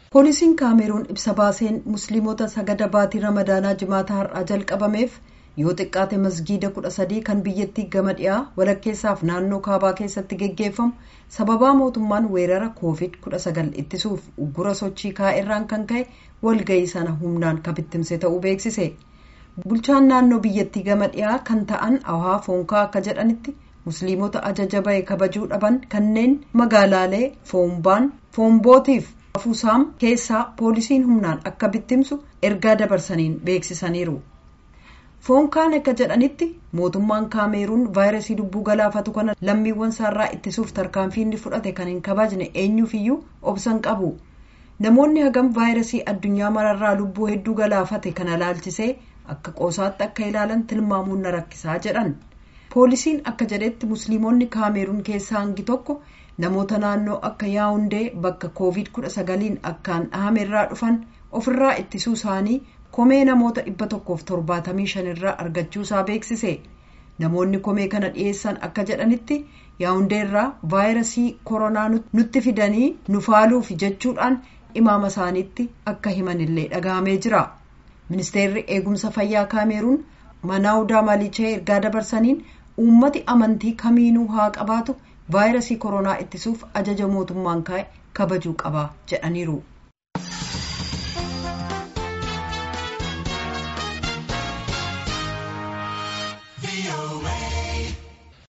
poolisiin kaameruun ibsa baaseen musliimota sagada baatii ramadaanaa jimaata har'aa jalqabameef yoo xiqqaate masgiida kudha sadii kan biyyattii gama dhiyaa walakkeessaaf naannoo kaabaa keessatti geggeeffamu sababaa mootummaan weerara koovid 19 ittisuuf uggura sochii kaa'erraan kan ka'e walga'ii sana humnaan kan bittimse ta'uu beeksise bulchaan naannoo biyyattii gama dhiyaa kan ta'an awhaa foonkaa akka jedhanitti musliimota ajaja bahe kabajuu dhaban kanneen magaalaalee foombaan foombootiif afuusaam keessaa poolisiin humnaan akka bittimsu ergaa dabarsaniin beeksisaniiru. foonkaan akka jedhanitti mootummaan kaameruun vaayirasii lubbuu galaafatu kana lammiiwwan isaarraa ittisuuf tarkaanfii inni fudhate kan hin kabajne eenyuufiyyuu obsan qabu namoonni hagam vaayirasii addunyaa mararraa lubbuu hedduu galaafate kana laalchisee akka qoosaatti akka ilaalan tilmaamuun na rakkisaa jedhan poolisiin akka jedhetti musliimonni kaameruun keessaa hangi tokko namoota naannoo akka yaawundee bakka koovid 19 akkaan dhahamerraa dhufan ofirraa ittisuu isaanii komee namoota dhibba tokkoof torbaatamii shanirraa argachuu isaa beeksise namoonni komee kana dhiyeessan akka jedhanitti yaawundeerraa vaayirasii koronaa nutti fidanii nu faaluuf jechuudhaan imaama isaaniitti akka himanillee dhagahamee jira ministeerri eegumsa fayyaa kaameruun manaawudaa malichee ergaa dabarsaniin uummati amantii kamiinuu haa qabaatu vaayirasii koronaa ittisuuf ajaja mootummaan kaa'e kabajuu qaba jedhaniiru.